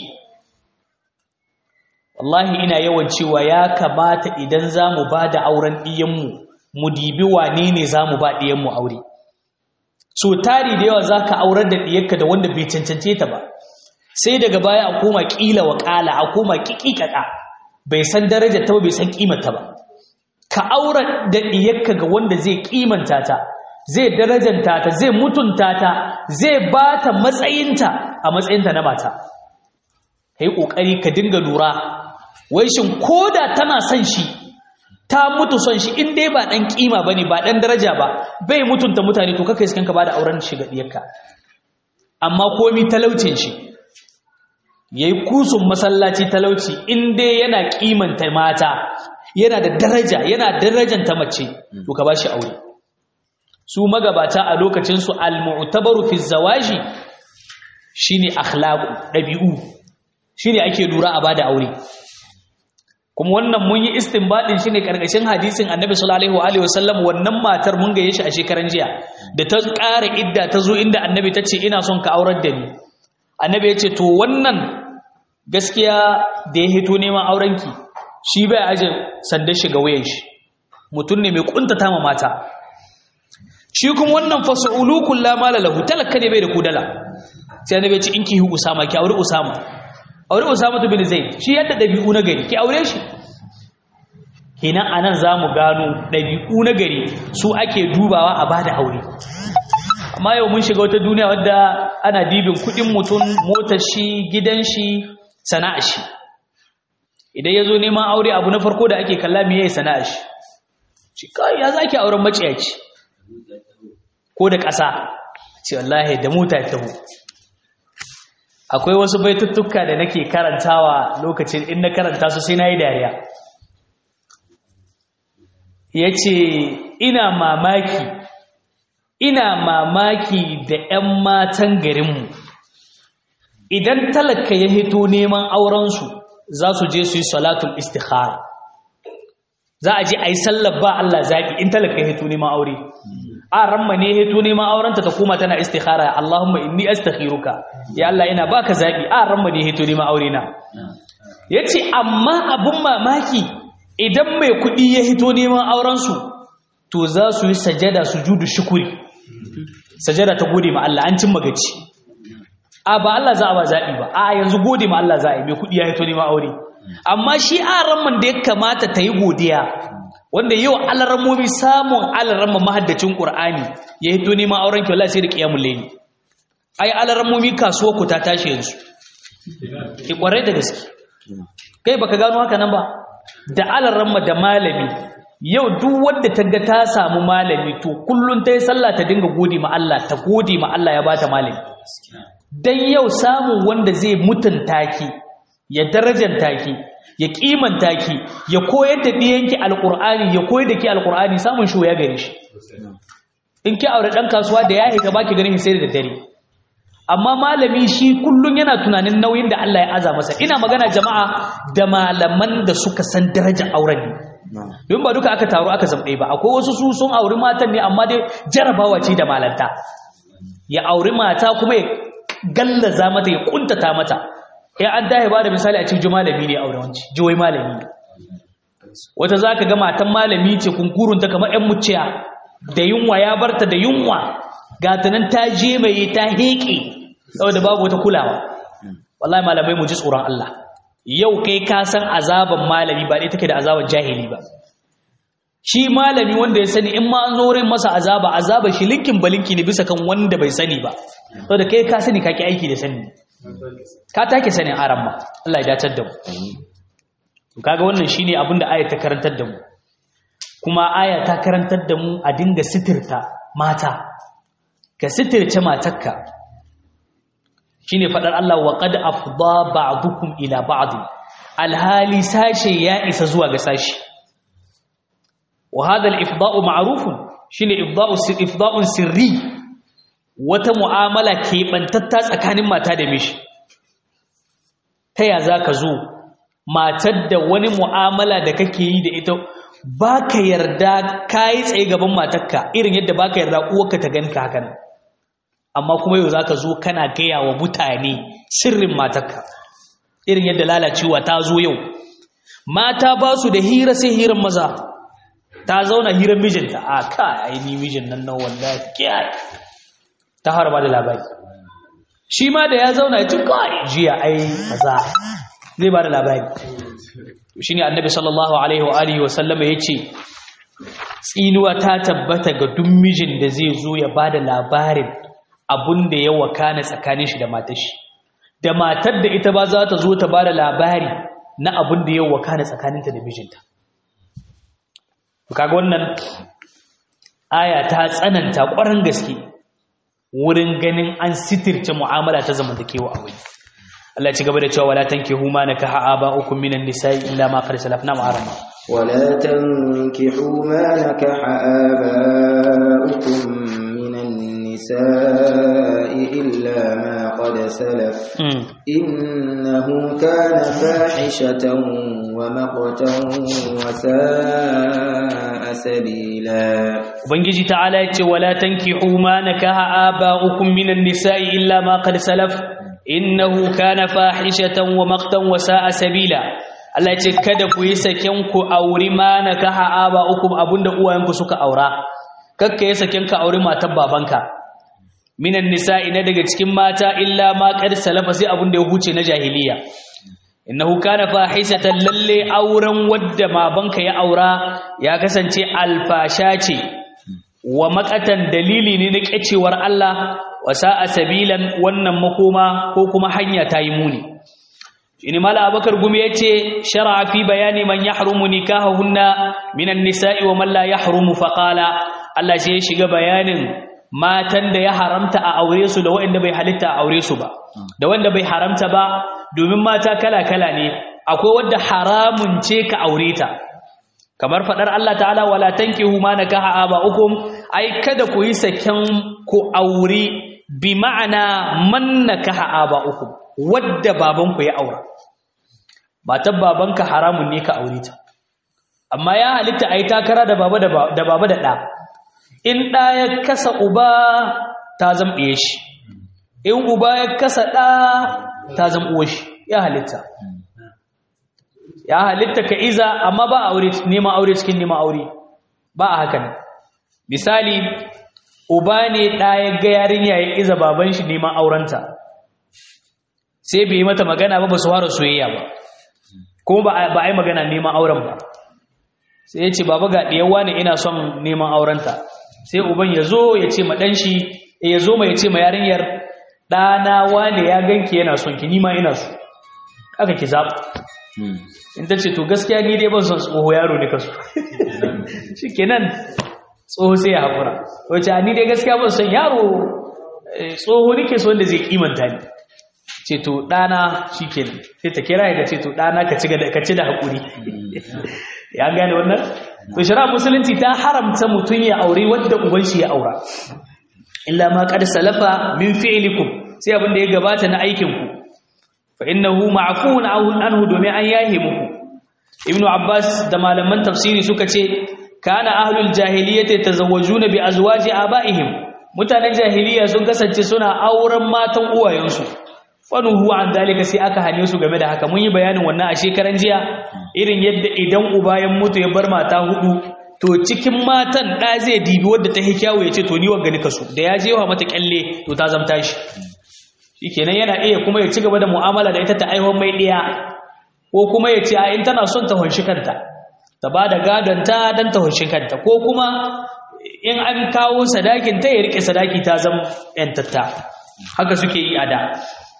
wallahi ina yawan cewa ya kamata idan zamu bada auren diyanmu mu dibi wane ne zamu ba diyanmu aure so tari da yawa zaka aurar da diyarka da wanda bai cancance ta ba sai daga baya a koma kila wa kala a koma kikikaka bai san darajar ta ba bai san kimar ta ba ka aurar da diyarka ga wanda zai kimanta ta zai darajanta ta zai mutunta ta zai ba ta matsayinta a matsayinta na mata ka yi ƙoƙari ka dinga lura wai shin ko da tana son shi ta mutu son shi in dai ba ɗan ƙima ba ne ba ɗan daraja ba bai mutunta mutane to kakai sukan ka ba da auren shi ga ɗiyarka amma komi talaucin shi ya yi kusun masallaci talauci in dai yana ƙimanta mata yana da daraja yana darajanta mace to ka ba shi aure su magabata a lokacinsu al-mu'tabaru fi zawaji shine akhlaqu dabi'u shine ake lura a bada aure kuma wannan mun yi istinbadin shine karkashin hadisin Annabi sallallahu alaihi wasallam wannan matar mun gaye shi a shekaran jiya da ta ƙara idda ta zo inda Annabi ta ce ina son ka aurar da ni Annabi ya ce to wannan gaskiya da ya hito neman aurenki shi bai aje sandar shi ga wayan shi mutum ne mai kuntata ma mata shi kuma wannan fasa'ulu kullu mala lahu talaka ne bai da kudala sai annabi ya ce in ki hu usama ki aure usama aure usama bin zaid shi yadda dabi'u na gari ki aure shi kenan anan zamu gano dabi'u na gari su ake dubawa a bada aure amma yau mun shiga wata duniya wadda ana dibin kudin mutum motar shi gidan shi sana'ar shi idan ya zo neman aure abu na farko da ake kalla me yayi sana'ar shi shi kai ya zaki auren maciyaci ko da ƙasa ce wallahi da mota ta hu akwai wasu baituttuka da nake karantawa lokacin in na karanta su sai nayi dariya yace ina mamaki ina mamaki da 'yan matan garinmu idan talaka ya hito neman aurensu za su je su yi salatul istikhara za a je a yi sallar ba Allah zaɓi in talaka ya hito neman aure a ramma ne hito neman aurenta ta koma tana istikhara Allahumma inni astakhiruka ya Allah ina baka zaɓi a ramma ne hito neman aure na yace amma abun mamaki idan mai kuɗi ya hito neman aurensu to za su yi sajada sujudu shukuri sajada ta gode ma Allah an cin magaci a ba Allah za a ba zaɓi ba a yanzu gode ma Allah za a yi mai kuɗi ya hito neman aure amma shi aran da ya kamata ta yi godiya wanda yau alarammomi samun alaramma mahaddacin ƙur'ani ya hito neman auren kyau sai da ƙiyamun laili ai alarammomi kasuwa ku ta tashi yanzu ki ƙwarai da gaske kai baka gano haka nan ba da alaramma da malami yau duk wanda ta ga ta samu malami to kullun ta yi sallah ta dinga gode ma Allah ta gode ma Allah ya bata malami dan yau samun wanda zai mutunta ki ya darajanta ki ya kimanta ki ya koyar da diyanki alqur'ani ya koyar da ki alqur'ani samun shi ya gare shi in ki aure dan kasuwa da yayi ga baki ganin sai da dare amma malami shi kullun yana tunanin nauyin da Allah ya aza masa ina magana jama'a da malaman da suka san darajar auren ne don ba duka aka taru aka zamɗe ba akwai wasu su sun auri matan ne amma dai jarabawa ce da malanta ya auri mata kuma ya gallaza mata ya kuntata mata ya an dahe ba da misali a cikin malami ne aure wanci jiwai malami ne wata za ka ga matan malami ce kunkurunta kamar 'yan muciya da yunwa ya barta da yunwa gatanan ta je mai ta heƙe saboda babu wata kulawa wallahi malamai mu ji tsoron Allah yau kai ka san azaban malami ba dai take da azaban jahili ba shi malami wanda ya sani in ma an zo wurin masa azaba azaba shi linkin balinki ne bisa kan wanda bai sani ba saboda kai ka sani kake aiki da sani ka take sanin aran ma Allah ya dacar da mu kaga wannan shine abin da aya ta karantar da mu kuma aya ta karantar da mu a dinga sitirta mata ka sitirce matarka shine fadar Allah wa qad afda ba'dukum ila ba'd alhali sashe ya isa zuwa ga sashi wa hadha al-ifda'u ma'rufun shine ifda'u ifda'un sirri wata mu'amala keɓantatta tsakanin mata da mishi ta ya zaka zo matar da wani mu'amala da kake yi da ita baka yarda kai tsaye gaban matarka irin yadda baka yarda uwarka ta ganka hakan amma kuma yau zaka zo kana gaya wa mutane sirrin matarka irin yadda lalacewa ta zo yau mata ba su da hira sai hirar maza ta zauna hirar mijinta a ka ai ni mijin nan na wallahi kiyai ta harba da labari shi ma da ya zauna ya ci kai jiya ai kaza zai ba da labari shine annabi sallallahu alaihi wa alihi wa sallama yace tsinuwa ta tabbata ga duk mijin da zai zo ya ba da labarin abun da ya wakana tsakanin shi da matar shi da matar da ita ba za ta zo ta ba da labari na abun da ya wakana tsakaninta da mijinta kaga wannan aya ta tsananta ƙwarin gaske wurin ganin an sitirce mu'amala ta zamantakewa a wani Allah ci gaba da cewa wala tankihu ma nakaha aba'ukum minan nisa'i illa ma qad salafna ma'arama ولا تنكحوا ما نكح آباؤكم من النساء إلا ما قد سلف إنه كان فاحشة ومقتا وساء سبيلا Ubangiji ta'ala ya ce wala tankihu ma nakaha aba'ukum minan nisa'i illa ma qad salaf innahu kana fahishatan wa maqtan wa sa'a sabila Allah ya ce kada ku yi saken ku auri ma nakaha aba ukum abunda uwayenku suka aura kakka yi saken ka auri matar babanka minan nisa'i na daga cikin mata illa ma qad salafa sai abunda ya huce na jahiliya innahu kana fahisatan lalle auren wadda babanka ya aura ya kasance alfasha ce wa makatan dalili ne na kecewar Allah wa sa'a sabilan wannan makoma ko kuma hanya ta yi muni ini mala abakar gumi yace shar'a fi bayani man yahrumu nikahahunna minan nisa'i wa man la yahrumu faqala Allah sai ya shiga bayanin matan da ya haramta a aure su da waɗanda bai halitta a aure su ba da wanda bai haramta ba domin mata kala-kala ne akwai wadda haramun ce ka aure ta kamar fadar Allah ta'ala wala tankihu ma nakaha aba'ukum ai kada ku yi saken ku aure bi ma'ana man nakaha aba'ukum wadda babanku ya aura matar babanka haramun ne ka aure ta amma ya halitta ai takara da baba da baba da ɗa in ɗa ya kasa uba ta zamɗe shi in uba ya kasa ɗa ta zamɓo shi ya halitta ya halitta ka iza amma ba aure neman aure cikin neman aure ba a haka ne misali uba ne ɗa ya ga yarinya ya iza baban shi neman aurenta sai bai yi mata magana ba ba su fara soyayya ba kuma ba a yi magana neman auren ba sai ya ce baba ga ɗiyawa ne ina son neman aurenta sai uban ya zo ya ce ma ɗan shi ya zo ma ya ce ma yarinyar ɗana wane ya ganki yana son ki nima ina so aka ki zaɓa in ta ce to gaskiya ni dai ban son tsoho yaro ne kaso shi kenan tsoho sai ya haƙura wace ni dai gaskiya ban son yaro tsoho nake so wanda zai kimanta ni ce to ɗana shi kenan sai ta kira ya ce to ɗana ka ci da haƙuri ya gane wannan to shari'a musulunci ta haramta mutum ya aure wadda uban shi ya aura illa ma qad salafa min fi'likum sai abin da ya gabata na aikin ku fa innahu ma'fuun anhu domin an yahe muku ibnu abbas da malaman tafsiri suka ce kana ahlul jahiliyyati tazawwajuna bi azwaji abaihim mutanen jahiliya sun kasance suna auren matan uwayensu fanuhu an dalika sai aka hane su game da haka mun yi bayanin wannan a shekaran jiya irin yadda idan uba ya mutu ya bar mata hudu to cikin matan da zai dibi wadda ta hikyawo ya ce to ni wanga nika so da ya jewa mata kyalle to ta zamta shi shikenan yana iya kuma ya ci gaba da mu'amala da ita ta aiwon mai diya ko kuma ya ce a in tana son ta hunshi kanta ta ba da gadon ta dan ta hunshi kanta ko kuma in an kawo sadakin ta ya rike sadaki ta zama yantatta haka suke yi a da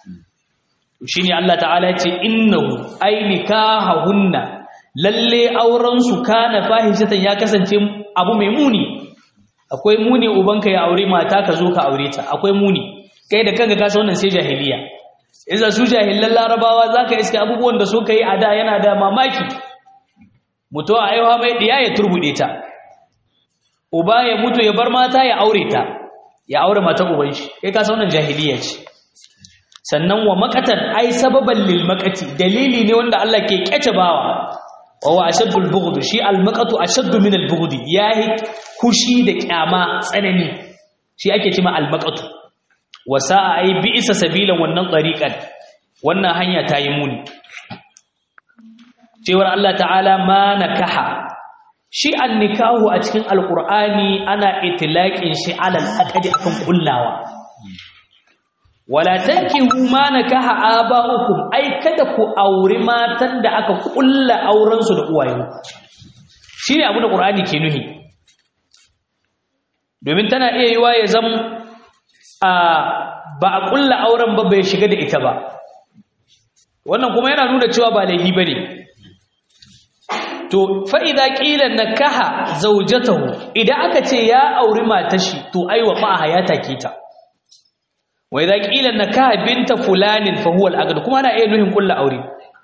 shi ne Allah ta'ala ce innahu ai nikahahunna lalle auren su kana fahishatan ya kasance abu mai muni akwai muni ubanka ya aure mata ka zo ka aure ta akwai muni kai da kanka ka san wannan sai jahiliya idan su jahilan larabawa zaka iske abubuwan da suka yi a da yana da mamaki mutu a aiwa mai diya ya turbude ta uba ya mutu ya bar mata ya aure ta ya aure mata uban shi kai ka san wannan jahiliya ce sannan wa makatan ai sababan lil makati dalili ne wanda Allah ke kyace bawa wa wa ashaddul bughd shi al maqatu ashaddu min al bughd yahi kushi da kyama tsanani shi ake cewa al maqatu wa sa'a ai bi isa sabilan wannan tariqan wannan hanya ta yi muni cewar Allah ta'ala ma nakaha shi an nikahu a cikin alqur'ani ana itlaqin shi alal aqdi akan kullawa wala tankihu ma nakaha aba'ukum ai kada ku auri matan da aka kulla auren su da uwayen shine abu da qur'ani ke nuhi domin tana iya yiwa ya zam a ba a kulla auren ba bai shiga da ita ba wannan kuma yana nuna cewa ba laifi bane to fa idza qila nakaha zawjatahu idan aka ce ya auri matashi to aiwa ma hayata kita wa idza qila nakaha binta fulanin fa huwa al-aqd kuma ana iya nuhin kullu aure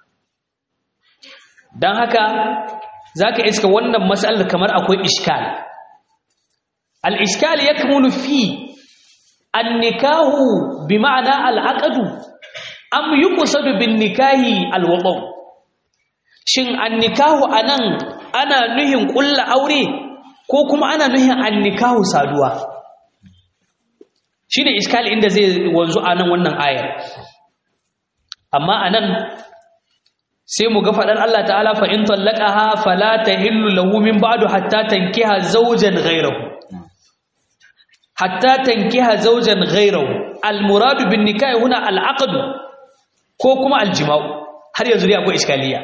dan haka zaka iska wannan mas'alar kamar akwai iskal al-iskal yakmunu fi an-nikahu bima'na al-aqd am yuqsadu bin-nikahi al-wadu shin an-nikahu anan ana nuhin kullu aure ko kuma ana nuhin an-nikahu saduwa shi ne iskali inda zai wanzu a nan wannan ayar amma a nan sai mu ga fadar Allah ta'ala fa in tallaqaha fala tahillu lahu min ba'du hatta tankiha zawjan ghayrahu hatta tankiha zawjan ghayrahu al muradu bin nikah huna al aqd ko kuma al jima'u har yanzu dai akwai iskaliya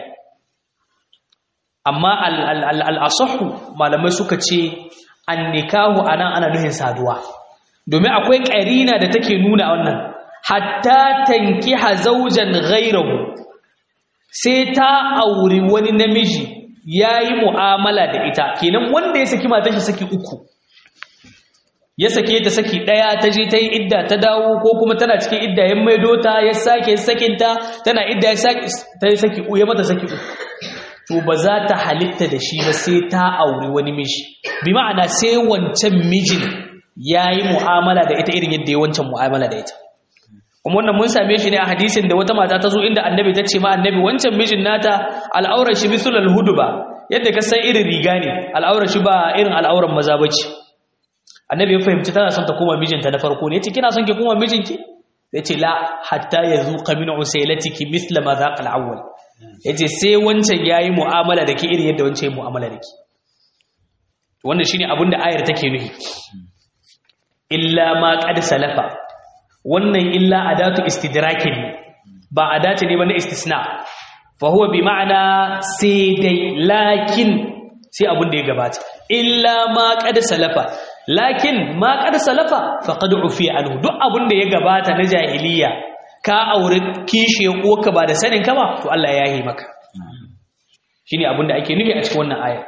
amma al al al asahhu malamai suka ce an nikahu anan ana nuhin saduwa domin akwai ƙarina da take nuna wannan hatta tankiha zawjan ghayrahu sai ta auri wani namiji yayi mu'amala da ita kenan wanda ya saki matar shi saki uku ya sake ta saki daya ta je ta yi idda ta dawo ko kuma tana cikin idda ya maido ta ya sake sakinta tana idda ya sake ta yi saki ya mata saki uku to ba za ta halitta da shi ba sai ta auri wani miji bi ma'ana sai wancan mijin yayi mu'amala da ita irin yadda ya wancan mu'amala da ita kuma wannan mun same shi ne a hadisin da wata mata ta zo inda annabi ta ce ma annabi wancan mijin nata al'aurar shi bisul al-hudba yadda ka san irin riga ne al'aurar shi ba irin al'auran maza bace annabi ya fahimci tana son ta koma mijinta na farko ne yace kina son ki koma mijinki yace la hatta yazuqa min usailatiki misla ma zaqa al-awwal yace sai wancan yayi mu'amala da ke irin yadda wancan yayi mu'amala da ke wannan shine abin da ayar take nufi illa ma qad salafa wannan illa adatu istidrakin ba adatu ne ba na istisna fa huwa bi ma'ana sai dai lakin sai abin da ya gabata illa ma qad salafa lakin ma qad salafa faqad ufi anhu duk abin da ya gabata na jahiliya ka aure kishe uwarka ba da sanin ka ba to Allah ya yi maka shine abin da ake nufi a cikin wannan ayar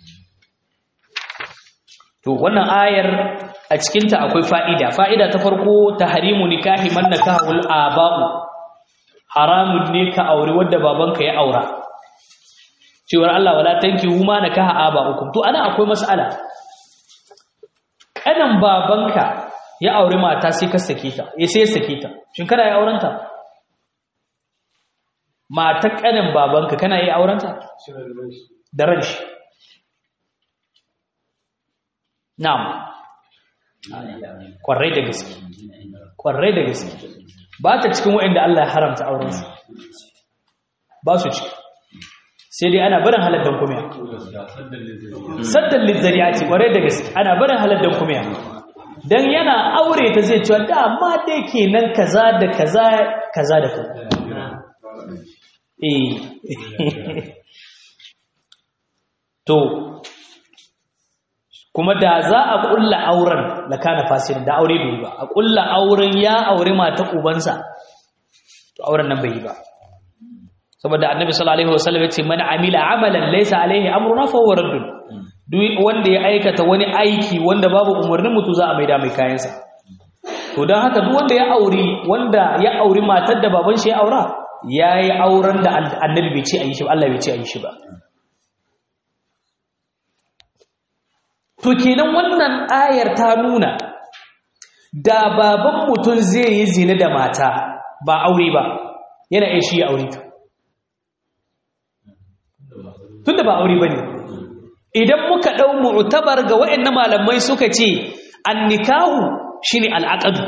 to wannan ayar a cikinta akwai fa'ida fa'ida ta farko tahrimu nikahi man nakahul aba'u haramun ne ka aure wanda babanka ya aura cewar Allah wala tankihu ma nakaha aba'ukum to ana akwai mas'ala kanan babanka ya aure mata sai ka sake ta ya sai sake ta shin kana yi aurenta mata kanan babanka kana yi aurenta da ranshi na'am kwarai da gaske kwarai da gaske ba ta cikin waɗanda Allah ya haramta aurensu ba su ciki sai dai ana barin haladdan kumiya saddan lizzari'ati kwarai da gaske ana barin haladdan kumiya dan yana aure ta zai cewa dama dai kenan kaza da kaza kaza da kaza eh to kuma da za a kulla auren la kana fasirin da aure bai ba a kulla auren ya aure mata ubansa to auren nan bai yi ba saboda annabi sallallahu alaihi wasallam yace man amila amalan laysa alaihi amruna fa huwa raddun duk wanda ya aikata wani aiki wanda babu umarnin mutu za a maida mai kayansa to dan haka duk wanda ya auri wanda ya auri matar da baban shi ya aura yayi auren da annabi bai ce a yi shi ba Allah bai ce a yi shi ba To kenan wannan ayar ta nuna da baban mutum zai yi zina da mata ba aure ba yana iya shi ya aure ta. Tunda ba aure ba ne. Idan muka ɗau mu'tabar ga waɗannan malamai suka ce an nikahu shi ne al'aƙadu.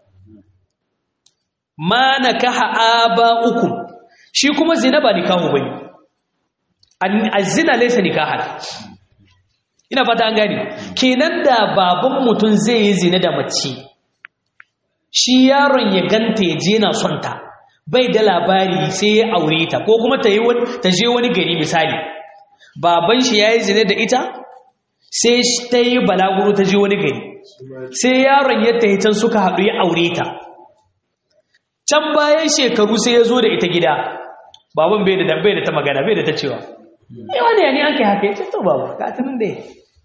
Ma na kaha aba uku, shi kuma zina ba nikahu ba ne. A zina laisa nikahar. ina fata an gane kenan da baban mutum zai yi zina da mace shi yaron ya ganta ya je na son ta bai da labari sai ya aure ta ko kuma ta yi ta je wani gari misali baban shi ya yi zina da ita sai ta yi balaguro ta je wani gari sai yaron ya tafi can suka haɗu ya aure ta can bayan shekaru sai ya zo da ita gida baban bai da bai da ta magana bai da ta cewa yawa ne ne an kai haka ya ce to baba ka tunin da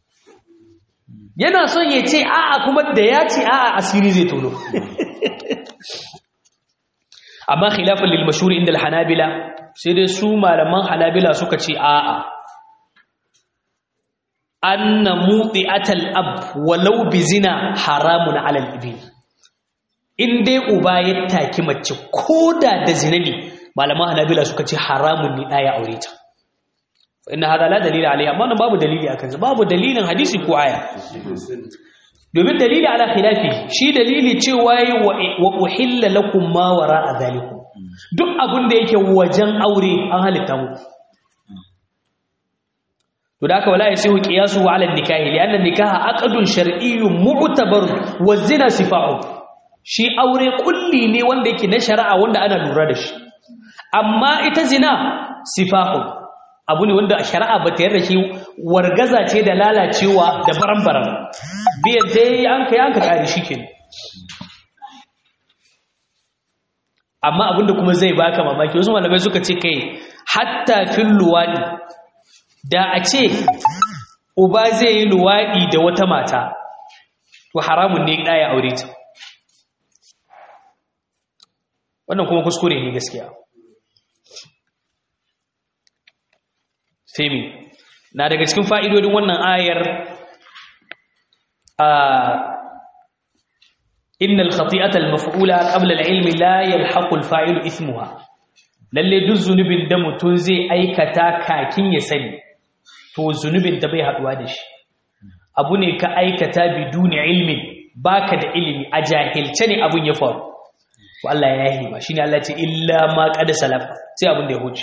yana son ya ce a'a kuma da ya ce a'a asiri zai tono amma khilafin lil mashhur inda al-hanabila sai dai su malaman hanabila suka ce a'a anna muti'atal ab walau bi zina haramun 'ala al-ibn in dai uba ya taki mace koda da zina ne malaman hanabila suka ce haramun ne ɗaya aure ta inna hada la dalila alaihi amma babu dalili akan babu dalilin hadisi ko aya domin dalili ala khilafi shi dalili cewa yi wa uhilla lakum ma wara'a zalikum duk abin da yake wajen aure an halitta muku to da haka wala yasihu qiyasu ala nikahi lianna nikaha aqdun shar'iyyun mu'tabar wa zina sifahu shi aure kulli ne wanda yake na shari'a wanda ana lura da shi amma ita zina sifahu abu ne wanda shari'a ba ta yarda shi wargaza ce da lalacewa da baran-baran biyan dai an kai an ka kare shi kenan amma abinda kuma zai baka mamaki wasu malamai suka ce kai hatta fil luwadi da a ce uba zai yi luwadi da wata mata to haramun ne ɗaya aure ta wannan kuma kuskure ne gaskiya femi na daga cikin fa'idodin wannan ayar a إن الخطيئة المفعولة قبل العلم لا يلحق الفاعل إثمها lalle duk zunubin da mutum zai aikata kakin ya sani to zunubin da bai haduwa da shi abu ne ka aikata biduni ilmin baka da ilimi a jahilce ne abun ya faru to Allah ya yi ba shine Allah ce illa ma qad salaf sai abun da ya huce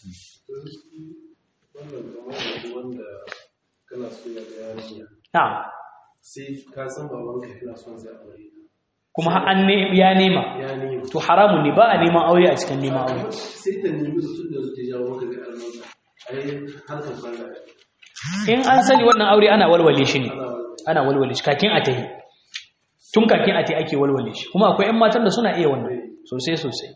na'am sai ka san babanka yana son zai aure kuma an ne ya nema ya nemi to haramun ne ba a neman aure a cikin neman aure sai ta nemi da tun da su jawo maka ga almanka ai harkar banga in an sani wannan aure ana walwale shi ne ana walwale shi kakin a tahi tun kakin a tahi ake walwale shi kuma akwai 'yan matan da suna iya wannan sosai sosai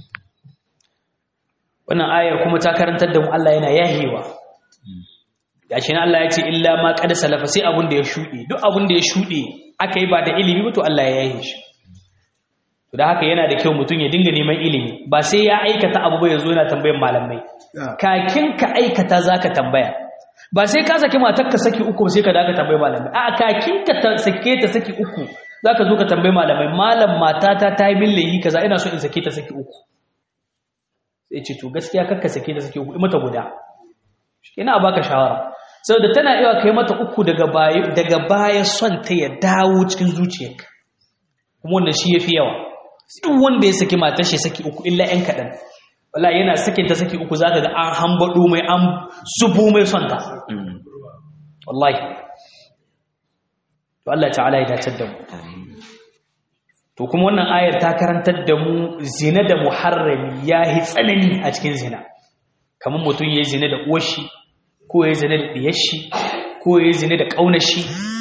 wannan ayar kuma ta karantar da mu Allah yana yahewa gashi na Allah ya ce illa ma qad salafa sai abun da ya shuɗe duk abun da ya shuɗe aka yi ba da ilimi ba to Allah ya yahe shi to da haka yana da kyau mutum ya dinga neman ilimi ba sai ya aikata abu ba ya zo yana tambayan malamai kakin ka aikata zaka tambaya ba sai ka saki matar ka saki uku sai ka da ka tambayi malamai a kakin ka ta sake ta saki uku zaka zo ka tambayi malamai malam matata ta yi millahi kaza ina so in sake ta saki uku sai ce to gaskiya kakka sake ta saki uku mata guda ina baka shawara saboda tana iya kai mata uku daga baya daga baya son ta ya dawo cikin zuciyarka kuma wannan shi yafi yawa duk wanda ya saki matar shi saki uku illa ɗan kaɗan wala yana sakin ta saki uku zaka ga an hambado mai an zubo mai son ta wallahi to Allah ta'ala ya dace da mu to kuma wannan ayar ta karantar da mu zina da muharrami yahi tsanani a cikin zina kamar mutum yayi zina da uwar shi ko yayi zina da diyar shi ko yayi zina da kaunar shi